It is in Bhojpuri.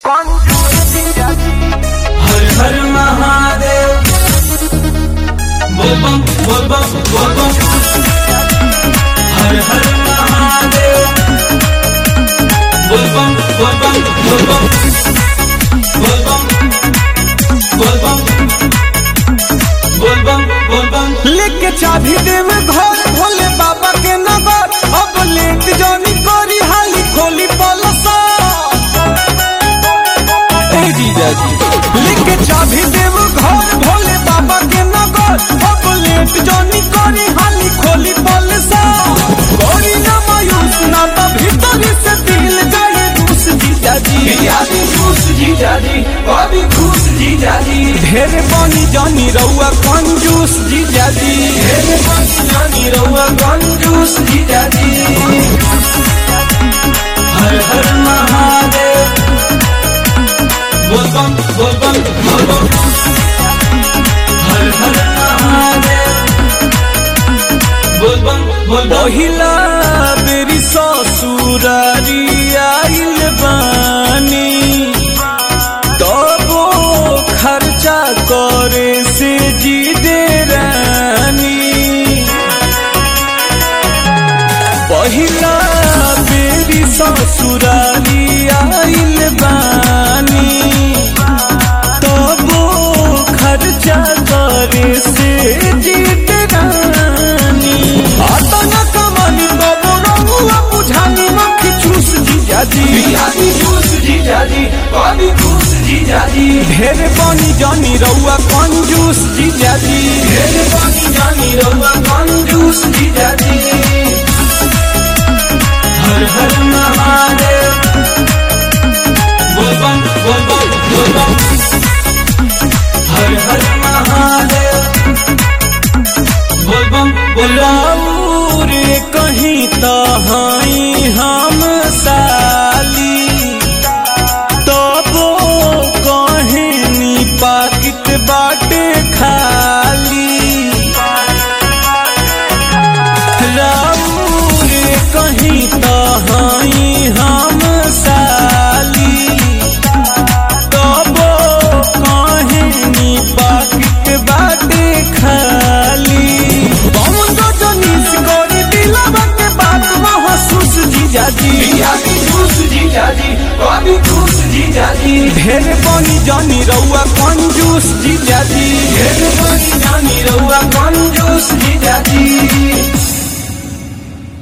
हर हर महादेव बोल बम बोल बम बोल बम हर हर महादेव बोल बम बोल बम बोल बम बोल बम बोल बम बोल बम बोल बम लेके चाबी देव घर भोले बाबा के नगर अब लेट जानी करी हाली खोली पलसा ए जीजा जी लेके चाबी देव घर भोले बाबा के नगर अब लेट जानी करी हाली खोली पलसा कोई ना मायूस ना तो भीतर से दिल जाए घुस जीजा जी आदि खुश जीजा जी अभी खुश जीजा जी ढेर बनी जानी रउआ कंजूस जीजा जी मेरे पास जानी रहुआ कंजूस जीजा जी हर हर महादेव बोल बम बोल बम बोल बम हर हर महादेव बोल बम बोल बम पहिला बेरी ससुरारी आइल बानी तबो खर्चा करे से जी दे रानी पहिला बेरी ससुरारी आइल बानी तबो खर्चा करे से जीत रानी आता न कमानी तबो रहुआ बुझानी मक्खी चूस जीजा जी आदि खुश जीजा जी अभी खुश जीजा जी ढेर पानी जानी रहुआ कंजूस जीजा जी मेरे पास जानी रहुआ कंजूस जीजा जी हर हर महादेव बोल बम बोल बम बोल बम हर हर महादेव बोल बम बोल बम राउर कहीं तहाई हम साली तबो कहनी पाकिट बाटे खाली राउर कहीं तहाई हम साली तबो कहनी पाकिट बाटे खाली बम जो जनीस करी दिलवा के बात महसूस जीजा जी आदि खुश जीजा जी अभी खुश जीजा जी ढेर पानी जानी रउआ कंजूस जीजा जी मेरे पास जानी रहुआ कंजूस जीजा जी